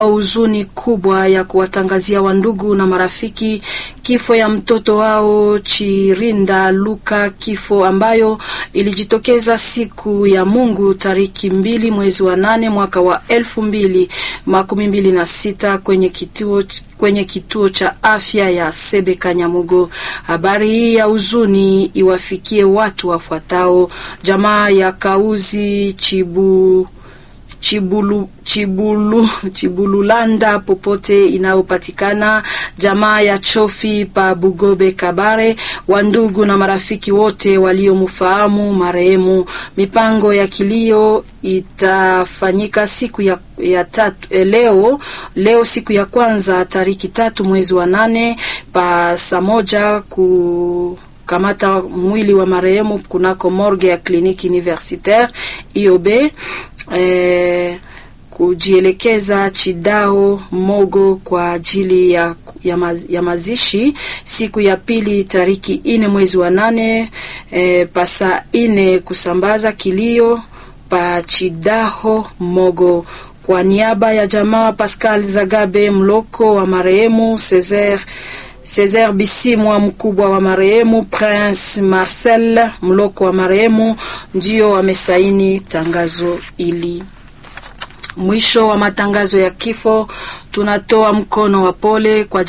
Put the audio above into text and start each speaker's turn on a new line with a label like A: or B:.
A: huzuni kubwa ya kuwatangazia wandugu na marafiki kifo ya mtoto wao Chirinda Luka, kifo ambayo ilijitokeza siku ya Mungu tariki mbili mwezi wa nane mwaka wa elfu mbili makumi mbili na sita kwenye kituo kwenye kituo cha afya ya Sebe Kanyamugo. Habari hii ya huzuni iwafikie watu wafuatao: jamaa ya Kauzi Chibu Chibulu, Chibulu, Chibululanda popote inayopatikana, jamaa ya Chofi pa Bugobe Kabare, wandugu na marafiki wote waliomfahamu marehemu. Mipango ya kilio itafanyika siku ya, ya tatu, eh, leo leo siku ya kwanza tariki tatu mwezi wa nane pa saa moja ku kamata mwili wa marehemu kunako morgue ya kliniki universitaire IOB eh, kujielekeza Chidao Mogo kwa ajili ya, ya, maz, ya mazishi siku ya pili tariki ine mwezi wa nane eh, pasa ine kusambaza kilio pa Chidaho Mogo kwa niaba ya jamaa Pascal Zagabe Mloko wa marehemu Cesar Cesar Bisimwa mkubwa wa marehemu Prince Marcel Mloko wa marehemu ndio wamesaini tangazo hili. Mwisho wa matangazo ya kifo, tunatoa mkono wa pole kwa